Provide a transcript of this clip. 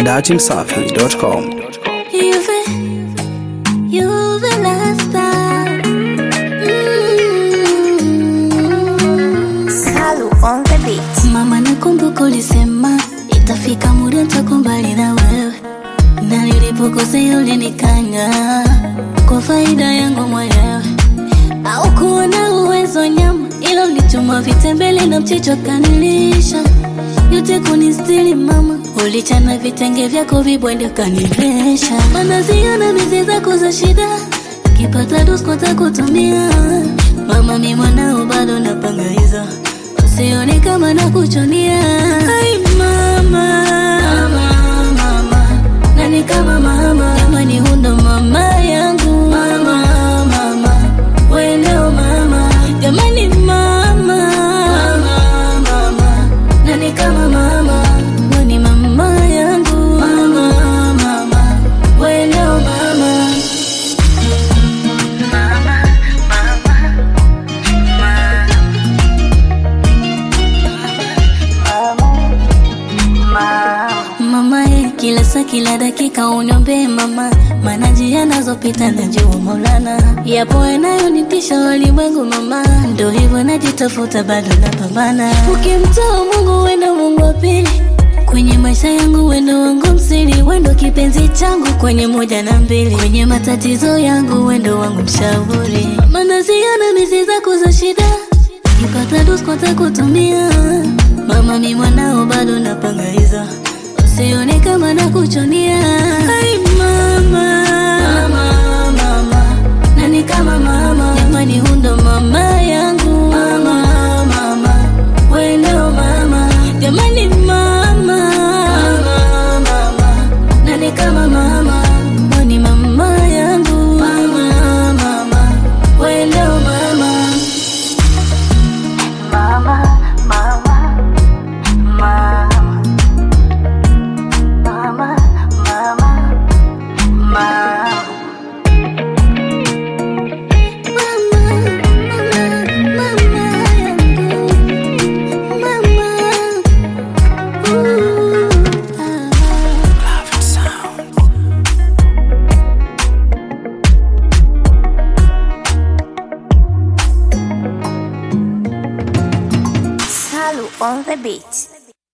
datimsafi.com. Juve, Juve la star. Mm. Salu on the beat. Mama, nakumbuka ulisema itafika muda nitakumbali na wewe, na nilipokosea ulinikanya kwa faida yangu mwenyewe. Au kuona uwezo nyama, ila ulichuma vitembele na mchicho kanilisha yote kunistiri mama, ulichana vitenge vyako vibwende ukanivesha, mana ziona mizi zako za shida, kipata duskota kutumia mama, mi mwanao bado napanga hizo usione kama nakuchonia. Ai mama, mama, mama, nani kama mama, jamani hundo mama yangu mama, mama, wendeo mama, jamani mama, mama, mama, nani kama mama, weni mama yangu mama, mama, wendeo mama. Mama ye, kila saa kila dakika uniombee mama, maana njia nazopita najua Maulana, yapo yanayonitisha walimwengu mama, ndo hivyo najitafuta, bado napambana. Ukimtoa Mungu wendo Mungu wa pili kwenye maisha yangu, wendo wangu msiri, wendo kipenzi changu kwenye moja na mbili, kwenye matatizo yangu, wendo wangu mshauri, maana ziona mizi zako za shida Kipata duskota kutumia mama, mi mwanao bado napanga hizo, usione kama nakuchonia.